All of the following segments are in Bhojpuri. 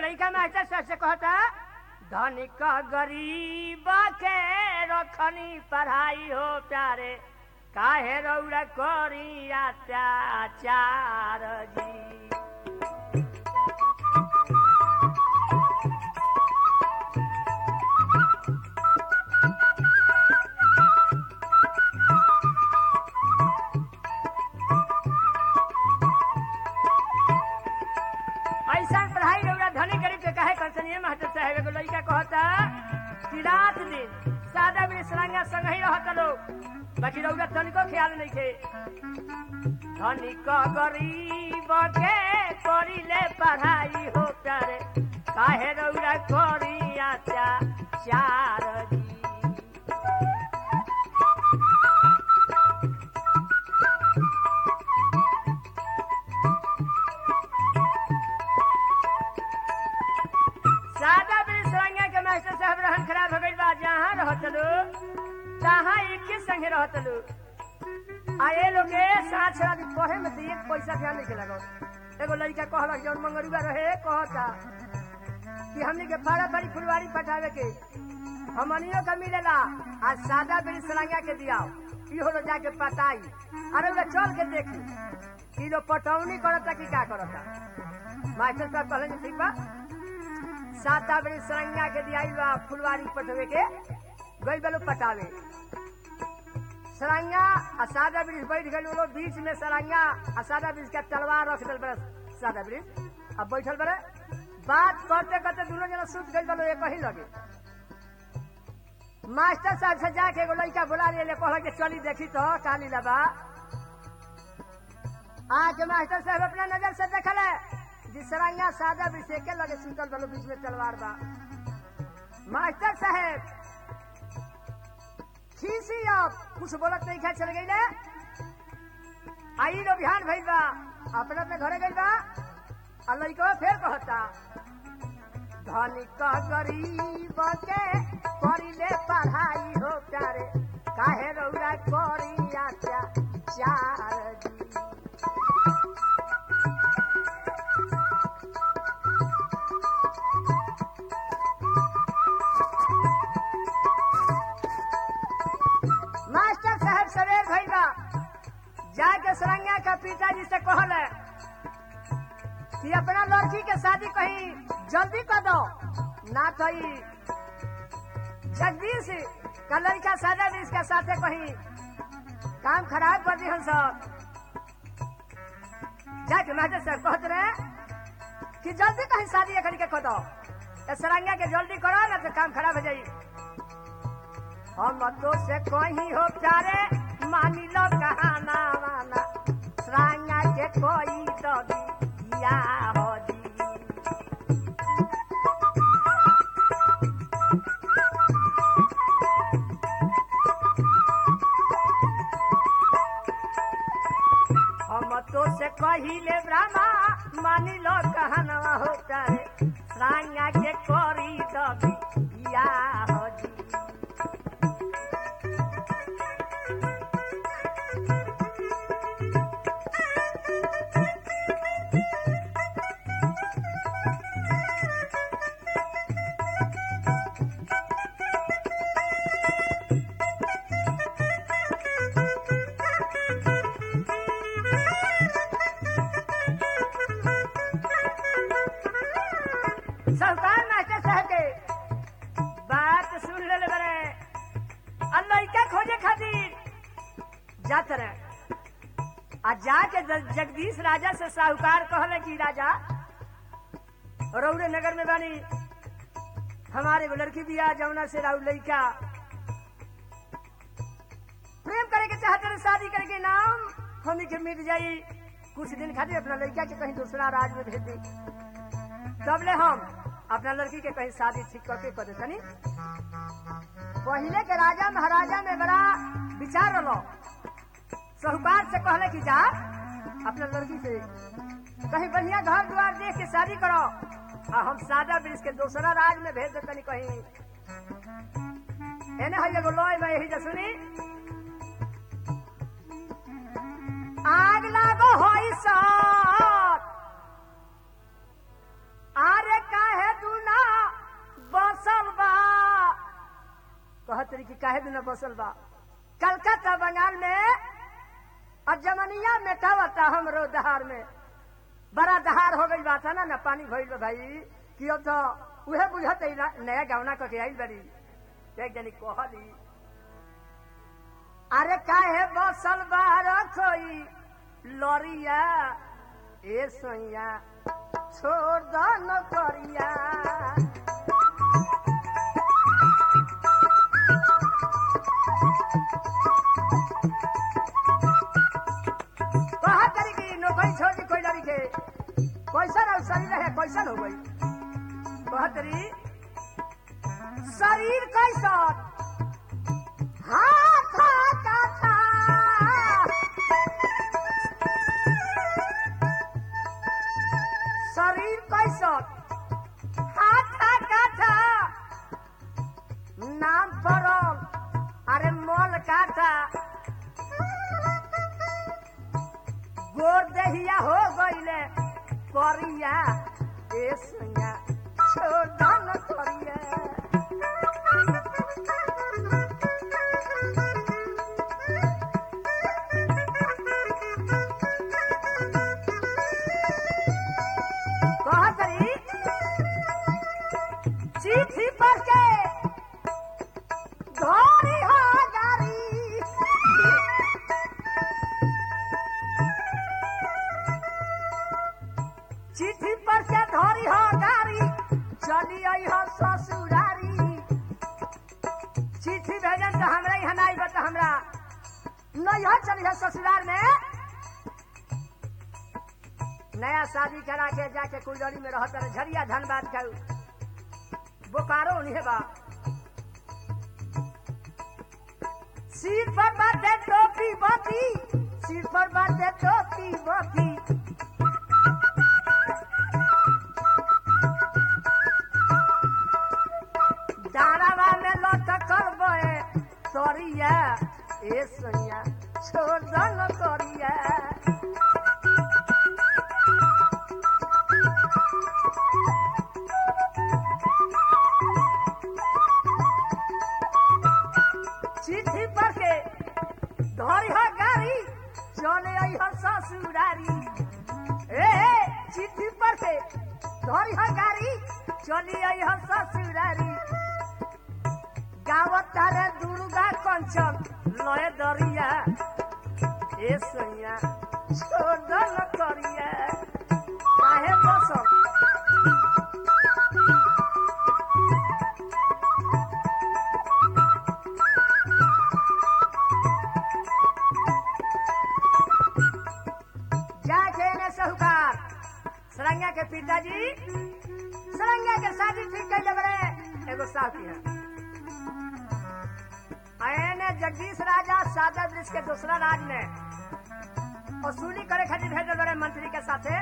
लड़का मास्टर साहब से कहता धनिक गरीब के रखनी पढ़ाई हो प्यारे काहे रौड़ा करी अत्याचार जी ऐसा पढ़ाई रौड़ा धनी गरीब के कहे कंसनिए महतो साहब एगो लड़का कहता कि रात दिन सादा में सलांगा संग ही रहता लोग बाकी रौड़ा तनिको ख्याल नहीं थे धनिक गरीब के करिले पढ़ाई हो प्यारे काहे रौड़ा करी अत्याचार जी सादा बिल सरंगा के मास्टर साहब रहन खराब हो गइल बा जहाँ रहत लो तहाँ एक के संगे रहत लो आ ये लोग के साथ साथ पढ़े में तो एक पैसा ध्यान नहीं लगो एगो लड़का कहलक जौन मंगरुआ रहे कहता कि हमने के फाड़ा फाड़ी फुलवारी पटावे के हमनियो का मिलेला आ सादा बिल सरंगा के दियाओ इहो लोग जाके पटाई अरे वो चल के देखी कि लोग पटौनी करता कि का करता मास्टर साहब कहले ठीक बा साता बड़ी सरंगा के दियाई बा फुलवारी पटवे के गई बलो पटावे सरंगा आ सादा ब्रिज बैठ गए लोग बीच में सरंगा आ सादा ब्रिज का तलवार रख दिल बड़ा सादा ब्रिज अब बैठल बड़े बात करते करते दोनों जना सुत गई बलो एक ही लगे मास्टर साहब से जाके एगो लड़का बुला लिए कहल के चली देखी तो काली लबा आज मास्टर साहब अपना नजर से देखल है जिसरंगा सादा विषय के लगे सुतल बलो बीच में तलवार बा मास्टर साहब खीसी अब कुछ बोलत नहीं खा चल गई आई लो बिहान भइल बा अपने अपने घरे गइल बा आ लइकवा फेर कहता धनिक गरीब के करिले पढ़ाई हो प्यारे काहे रौरा करी चार जी मास्टर साहब सवेर भइल बा जाके सरंगा का पिताजी से कहल कि अपना लड़की के शादी कहीं जल्दी कर दो ना तो ई जगदीश का लड़का सादा भी इसके साथे कहीं काम खराब कर दी हम सब जाके मास्टर साहब कहते रहे कि जल्दी कहीं शादी एकड़ी के कर दो ए सरंगा के जल्दी करो ना तो काम खराब हो जाई हम तो से कहीं हो प्यारे मानी लो कहाना माना सरांगा के कोई तो दिया हो दी हम तो से कहिले ब्रह्मा मानी लो कहना हो प्यारे सरांगा के कोरी तो दिया हो दी सरकार मास्टर साहब के बात सुन ले बरे अल्लाह क्या खोजे खातिर जात रहे आ जाके ज- जगदीश राजा से साहूकार कहले कि राजा रौड़े नगर में बानी हमारे एगो लड़की बिया जमुना से राउ लड़का प्रेम करे के चाहते रहे शादी करे के नाम हमी के मिट जाई कुछ दिन खातिर अपना लड़का के कहीं दूसरा राज में भेज दी तबले हम अपना लड़की के कहीं शादी ठीक करके कर देतनी पहले के राजा महाराजा में बड़ा विचार रहो साहूकार से कहले कि जा अपना लड़की से कहीं बढ़िया घर द्वार देख के शादी करो आ हम सादा ब्रिज के दूसरा राज में भेज देतनी कहीं एने है एगो लोय में यही जा सुनी आग लागो होई साथ आरे काहे तरी की काहे बिना बसल बा कलकत्ता बंगाल में और जमनिया मेटावता हमरो दहार में बड़ा दहार हो गई बात है ना ना पानी भइल बा भाई कि अब तो उहे बुझत है ना, नया गवना करके आइल बड़ी एक जनी कहली अरे काहे बसल बार खोई लरिया ए सोइया छोड़ दो न करिया कहा करी की नौकरी छोड़ दी कोई लड़ी के कैसन और शरीर है कैसन हो गई कहतरी शरीर कैसन हाथ का था शरीर कैसन हाथ का था नाम परम अरे मोल का था गोर दहिया हो गईले करिया ए सैया छोड़ दन करिया कहत रही चिट्ठी पर के धोरी हो गारी चिट्ठी पर से धोरी हो गाड़ी चली आई हो ससुरारी चिट्ठी भेजन तो हमरा यहाँ नहीं बता हमरा नहीं हो चली हो ससुराल में नया शादी करा के जाके कुलड़ी में रहता रहे झरिया धनबाद का बोकारो नहीं बा सिर पर बाटे टोपी बाती सिर पर बाटे टोपी बाती डारावा में लटकल बे तोरिया ए सैया छोड़ दन करिया चिट्ठी पर के धरी हो गाड़ी चले आई हो ससुरारी ए ए, चिट्ठी पर के धरी हो गाड़ी चली आई हो ससुरारी गावत तारे दुर्गा कंचन लय दरिया ए सैया छोड़ दन करिया काहे बसम जाके ने साहूकार सरंगा के पिताजी सरंगा के शादी ठीक कैले बड़े एगो साहब की है आयने जगदीश राजा सादा वृक्ष के दूसरा राज में वसूली करे खातिर भेजल बड़े मंत्री के साथे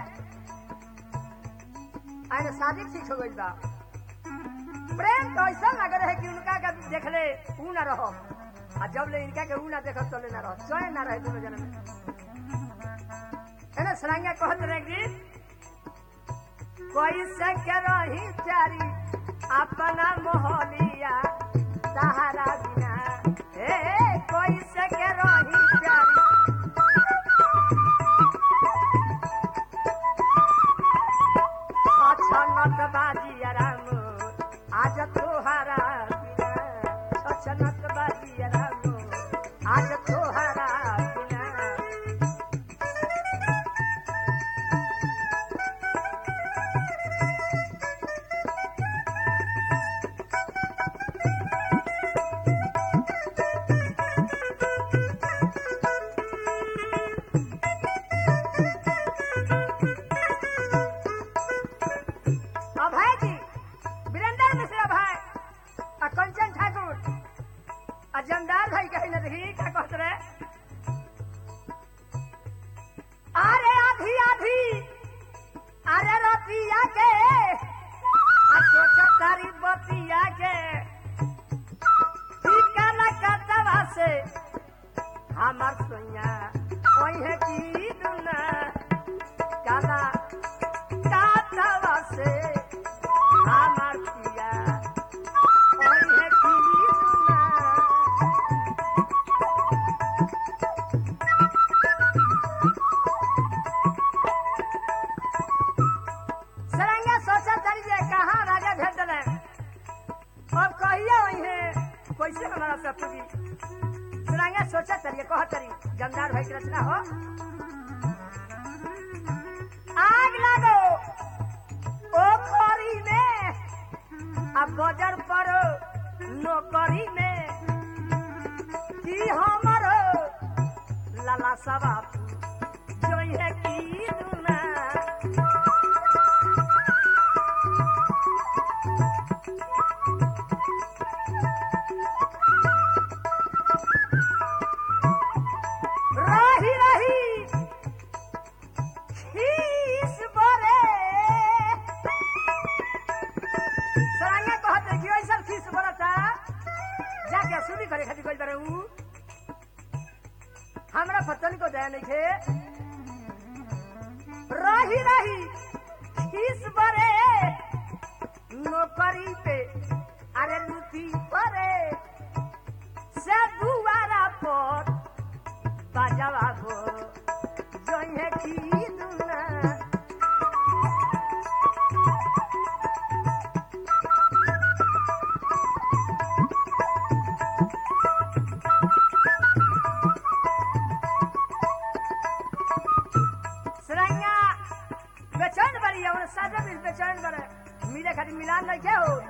आयने शादी ठीक हो गई बा प्रेम तो ऐसा लग रहे कि उनका का देखले ऊ ना रहो आ जब ले इनका के ऊ ना देखो तो ले ना रहो चैन ना रहे दोनों जन में है ना सरंगा कहत रहे गीत कोई से के रही प्यारी अपना मोहलिया सहारा बिना ए कोई से के रही प्यारी छछनत बाजी राम आज तोहारा बिना छछनत बाजी राम आज तोहारा बिना अभय जी वीरेंद्र मिश्र अभय और कंचन ठाकुर कैसे हमारा सब पूरी सुनांगे सोचा तरिए कह तरी जमदार भाई की रचना हो आग लागो ओ खोरी में अब बजर पर नौकरी में की हमर लाला सभा जो है की दुना रही रही खीस बरे सरांगे कहते कि ऐसा खीस बरता जाके सुनी करे खातिर कोई बरे ऊ हमरा पतन को दया नहीं थे रही रही खीस बरे नौकरी पे अरे लुटी परे से दुआरा पर बाजावा गो जइहे की दुना सरैया बेचैन बड़ी है और साजा भी बेचैन बड़े मिले खातिर मिलान नहीं के हो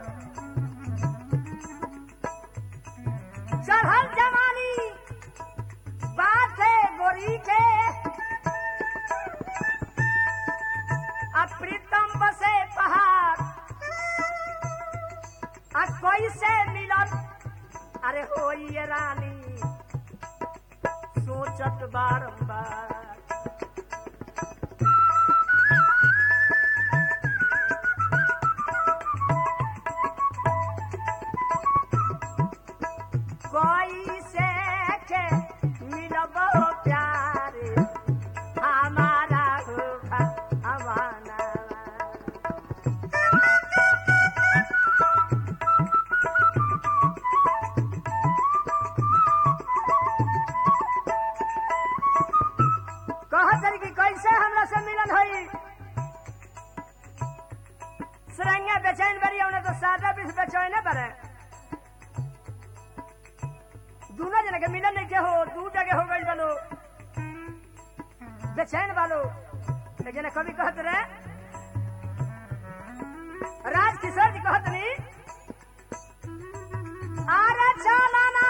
चढ़ल जवानी बात है गोरी के अब प्रीतम बसे पहाड़ अब कोई से मिलन अरे हो ये रानी सोचत बारंबार कोई से के मिलबो प्यारे हमारा होगा अमाना कह तरी कि कैसे हमरा से मिलन होई सरंगा बेचैन बरी उन्हें तो सादा बीस बेचैन बरे दोनों जना के मिलन नहीं के हो दू जगह हो गई बनो बेचैन वालो लेकिन कभी कहत रहे राज किशोर जी कहत नहीं आरा चालाना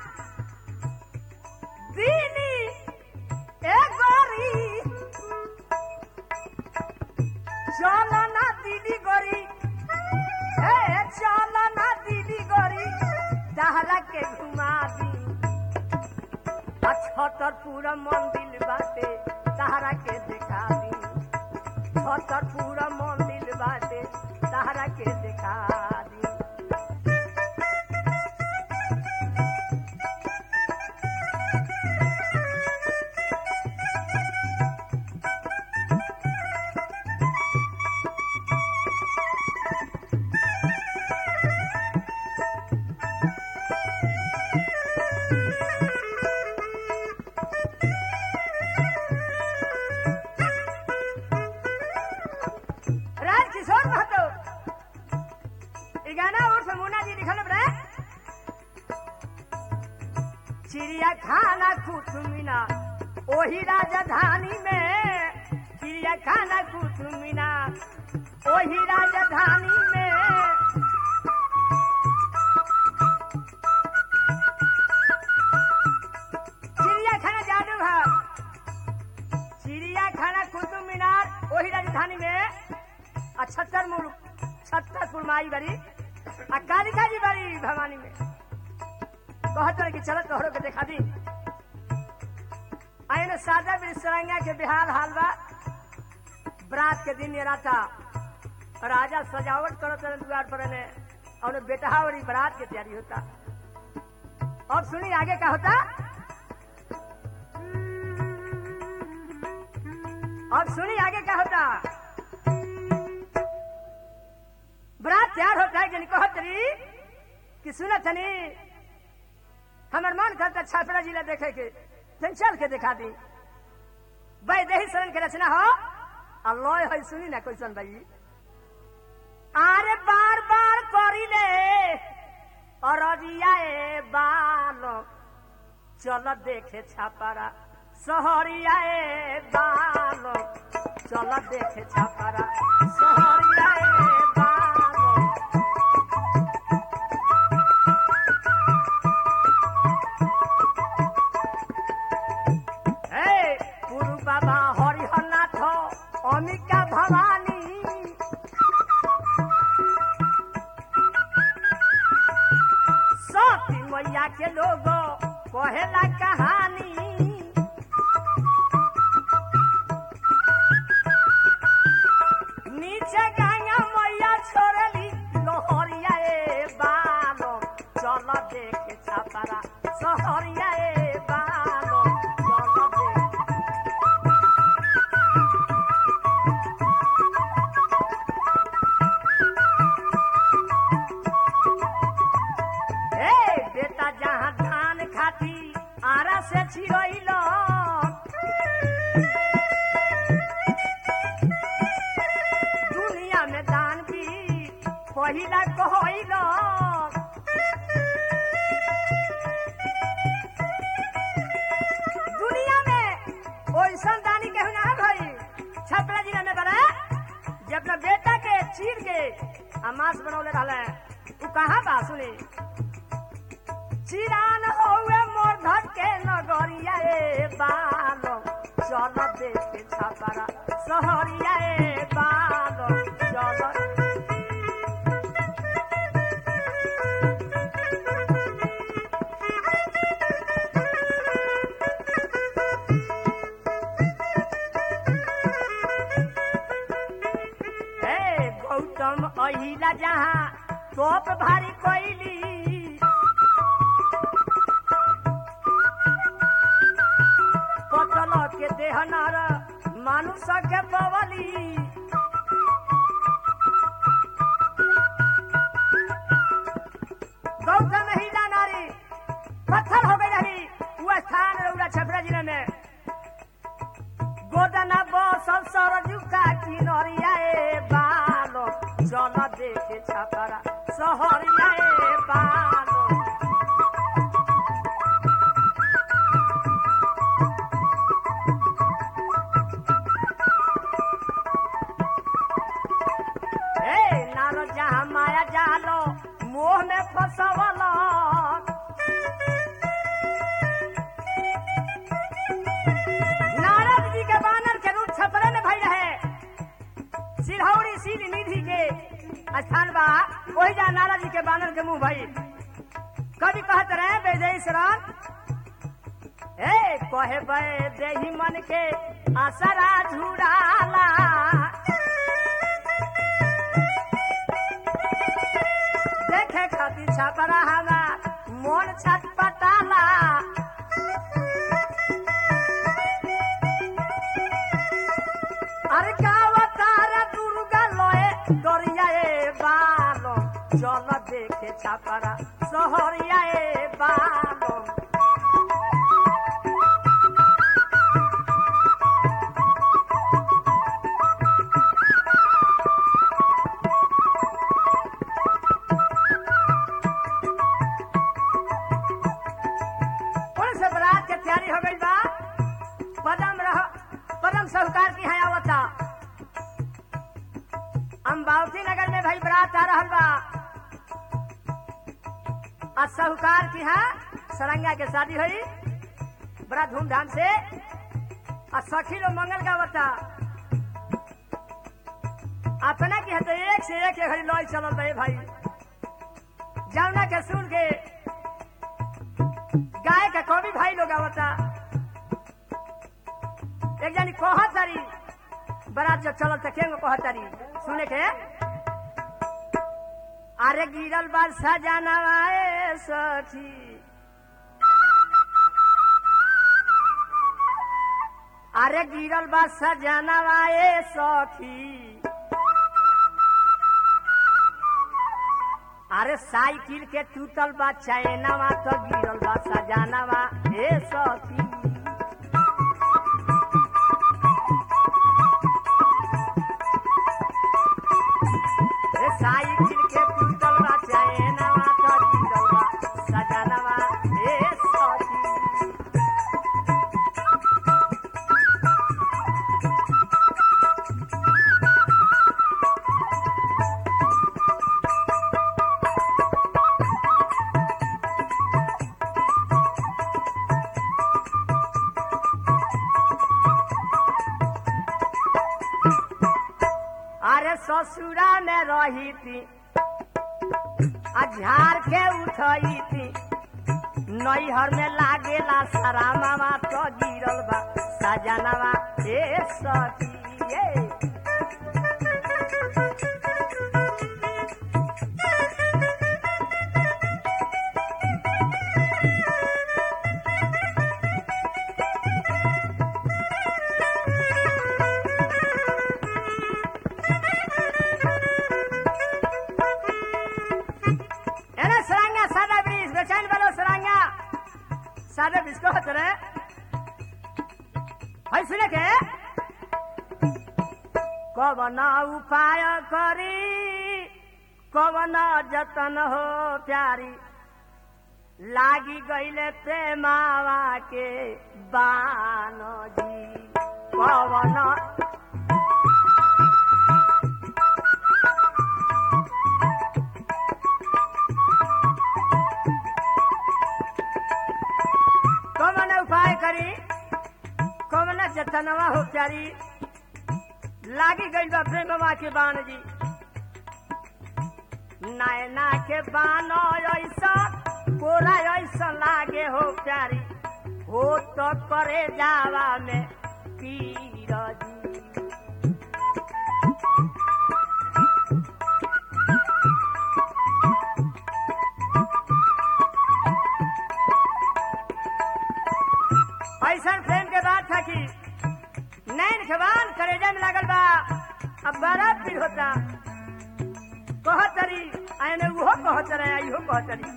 दीनी ए गोरी चालाना दीदी गोरी ए चालाना दीदी गोरी दहरा के घुमा दी छतर पूरा मंदिर बाटे तहरा के दिखा दी छतर पूरा मंदिर बाटे तहरा के दिखा दी राज किशोर महतो ई गाना और समूना जी लिखल बरे चिड़िया खाना कुतुमिना ओही राजधानी में चिड़िया खाना कुतुमिना ओही राजधानी में चिड़िया खाना जादू है चिड़िया खाना कुतुब मीनार वही राजधानी में आ छत्तर मुल्क छत्तर माई बड़ी आ कालिका जी बड़ी भवानी में कहत रहे कि चलत तोहरों के देखा दी आइन सादा भी सरंगा के बिहार हाल बा बरात के दिन ये राता राजा सजावट करत रहे द्वार पर ने और बेटा और बरात की तैयारी होता अब सुनी आगे क्या होता अब सुनी आगे क्या होता बरात तैयार होता है जिनको हतरी कि सुनत तनी हमर मन करता छापड़ा जिला देखे के तन चल के दिखा दी वैदेही शरण के रचना हो अल्लाह है सुनी ना क्वेश्चन भाई आरे बार बार करी ले अररिया ए बालो चल देखे छापारा सहरिया ए बालो चल देखे छापारा सहरिया ए बालो हे गुरु बाबा हरिहरनाथ अमिका भवानी सती मैया के लोग कहेला कहानी नीचे गंगा मैया छोड़ली लोहरिया ए बालो चल देखे छापारा सहरिया ए बालो चल देखे ए बेटा जहाँ धान खाती आरा से छिड़ैल दुनिया में दान भी पहिला कहैल दुनिया में ओइसन दानी केहू ना भई छपरा जिला में बड़ा जे अपना बेटा के चीर के आ मांस बनौले रहले उ कहाँ बा सुनी चिरान होवे मोर के नगरिया ए बालो चल देखे छापारा सहरिया ए बालो चल हे गौतम अहिला जहाँ तोप भारी कोइली पतल के देह नर मानुष के पवली गौतम हिला नारी पत्थर हो गई रही वो स्थान रउरा छपरा जिले में गोदना बसल सरजू का किनरिया ए बालो चल देखे छपरा सहरिया ए बालो ए नारो जहाँ माया जालो मोह में फसवल नारद जी के बानर के रूप छपरे में भई रहे सिरहौरी सील निधि के स्थान बा वही जा नारद जी के बानर के मुंह भई कभी कहत रहे वैदेही शरण ए कहे बे देही मन के आसरा झुराला देखे खातिर छपरा हमार मन छटपटाला अरे गावतार दुर्गा लोए दरिया ए बालो चल देखे छपरा सहरिया ए बालो पुलिस बरात के तैयारी हो गई बा पदम रह पदम साहूकार की है आवता अम्बावती नगर में भाई बरात आ रहल बा आ साहूकार की है सरंगा के शादी हुई बड़ा धूमधाम से आ सखी लोग मंगल गावता अपना की है तो एक से एक घड़ी लॉय चलल बा ए भाई जौना के सुन के गाय का कवि भाई लोग आवता एक जानी कहत तारी बरात जब चलल त केंगो कहत तारी सुने के अरे गिरल बार सजानवा ए सखी अरे गिरल बा सजनवा ए सखी अरे साइकिल के टूटल बा चैनवा तो गिरल बा सजानवा ए सखी ए साइकिल के टूटल बा चैनवा तो गिरल बा में रही थी आ झाड़ के उठई थी नैहर में लागेला सरामावा तो गिरल बा सजनवा ए सखी ए एना सरांगा सादा ब्रिज बेचैन वालो सरांगा सादा ब्रिज को हत रे है सुने के कवन उपाय करी कवन जतन हो प्यारी लागी गईले प्रेमावा के बानो जी कवन कवन उपाय करी कवन जतनवा हो प्यारी लागी गई बा प्रेमवा के बाण जी नैना के बाण ऐसा कोरा ऐसा लागे हो प्यारी हो तो करे जावा में पीर जी ऐसा प्रेम के बाद था कि नैन खबान करेजा में लागल बा अब बड़ा पीर होता कहतरी आने उहो कहतरे इहो कहतरी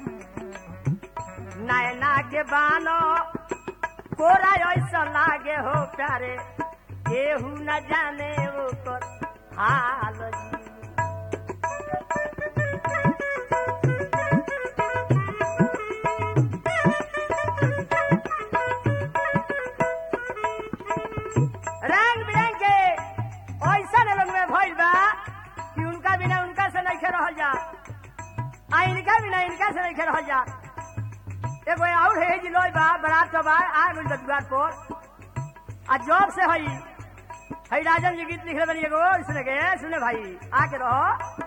नैना के बानो कोरा ऐसा लागे हो प्यारे केहू न जाने वो कर हाल जी रंग बिरंग के ऐसा लोग में भइल बा कि उनका बिना उनका से नहीं रहल जा आ इनका बिना इनका से नहीं रहल जा एगो और है जी लोई बा बरात के बाद आ गइल बा द्वार पर आ जॉब से हई हई राजन जी गीत लिखले बनी एगो सुने के सुने भाई आके रहो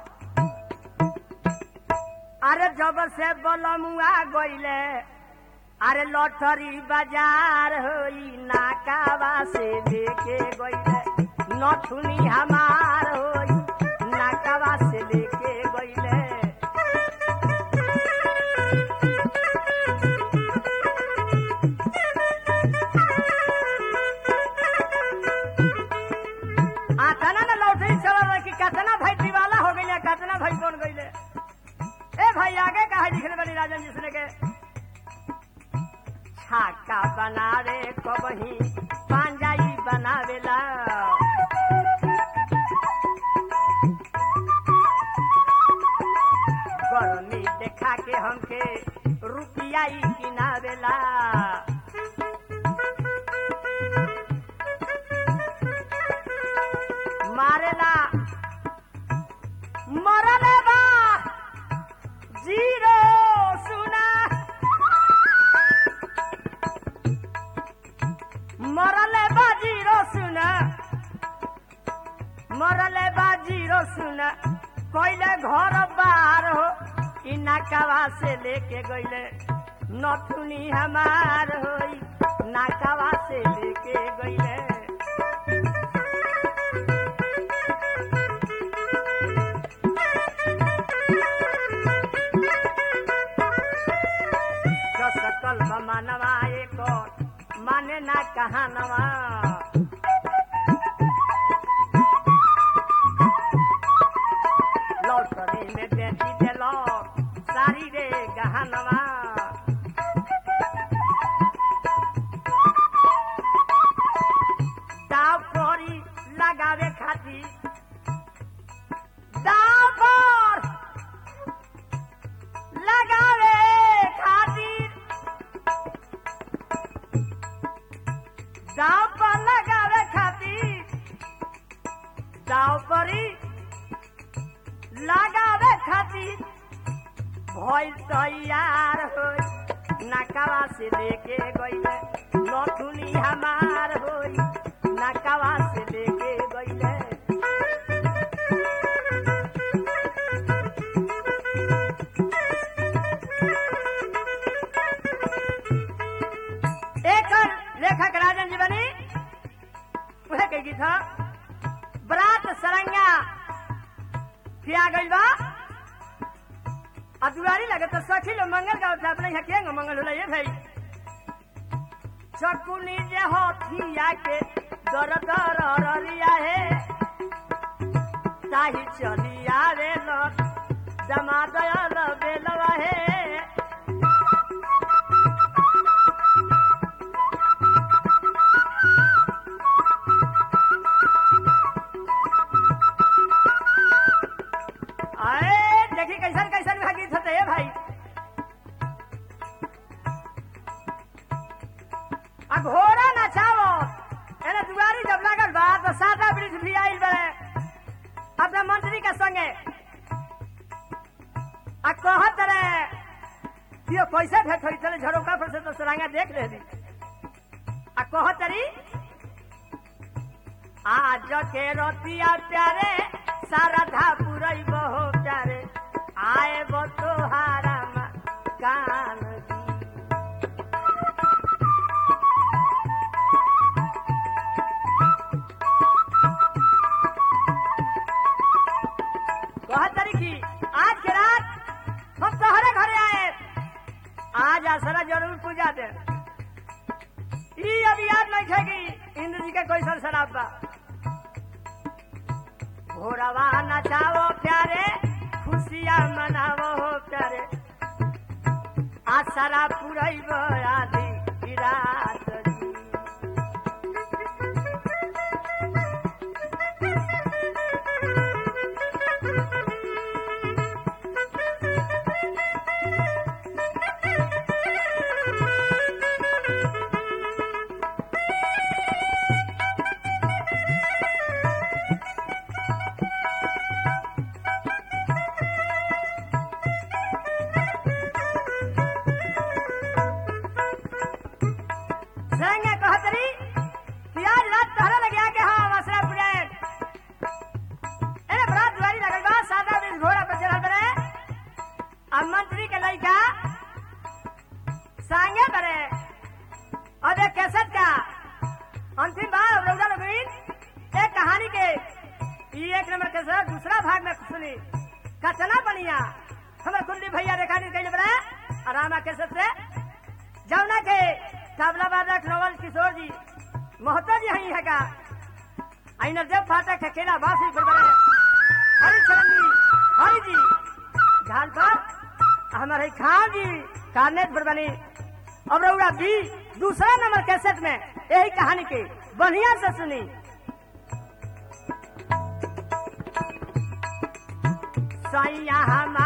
अरे जब से बलमुआ गइले अरे लॉटरी बाजार होई नाकावा से लेके गइले नथुनी हमार होई नाकावा से लेके गइले आ तना ना लॉटरी चलल रहे कि कतना भाई दीवाला हो गइले कतना भाई बन गइले ए भाई आगे कहा लिखले बनी राजन जी सुने के छाका बनावे कबही पांजाई बनावेला गर्मी देखा के हमके रुपिया ही किनावेला मारेला मरले बा जीरो सुना मरले बाजी रो सुन मरले बाजी रो सुन कोइले घर बाहर हो कि नाकावा से लेके गइले नथुनी हमार होई नाकावा से लेके गइले सकल मानवा एक माने ना कहानवा लौटरी में बेची देलो सारी रे गहनवा दाव कोरी लगावे खातिर दाव पर लगावे खातिर दाव पर लगावे खातिर दाव परी लगावे खातिर भइल तैयार होई नकावा से लेके गइले नथुनी हमार होई नकावा से लेके गइले आ दुआरी लगे तो सखी लो मंगल गाँव थे अपने यहाँ केंगे मंगल होला ये भाई शकुनी जे हथिया के दर दर ररिया है ताही चली आवे लो जमा दयाल बेलवा है आए देखी कैसन कैसन भी गीत होते है भाई आ घोड़ा नचावो एने दुआरी जब लागल बा तो सादा ब्रिज भी आइल बड़े अपने मंत्री के संगे आ कहत रहे कि ये कैसे भेंट होई चले झरोका पर से तो सुरंगा देख ले आ कहत रही आज के रतिया प्यारे सारधा पुरई बहो प्यारे आए बो तोहारा कान कहत रही की आज के रात हम तोहरे घरे आए आज आसरा जरूर पूजा दे ई अभी याद नहीं थे कि इंद्र जी के कोई सर शराब बा घोड़वा नचाओ प्यारे खुशियाँ मनावो हो प्यारे आसरा पुरैब आदि रात जी संगे कहतरी कि आज रात तहरा लगे आके हाँ मसरा पुरे एने बड़ा दुआरी लगल बा सादा बीस घोड़ा पर चढ़ल बरे अब मंत्री के लइका संगे बरे और एक कैसेट का अंतिम भाग रौदा लगीन एक कहानी के ई एक नंबर कैसेट दूसरा भाग में सुनी कतना बढ़िया हमर कुंडी भैया रेखानी कैले बरे आरामा कैसेट से जमुना के तबला बादक नवल किशोर जी महतो जी हई है का आई नरदेव फाटक अकेला बासी फिर बने हरि चरण जी हरि जी झाल पर हमारे खान जी कार्नेट पर बनी अब रउरा भी दूसरा नंबर कैसेट में यही कहानी के बढ़िया से सुनी सैया हम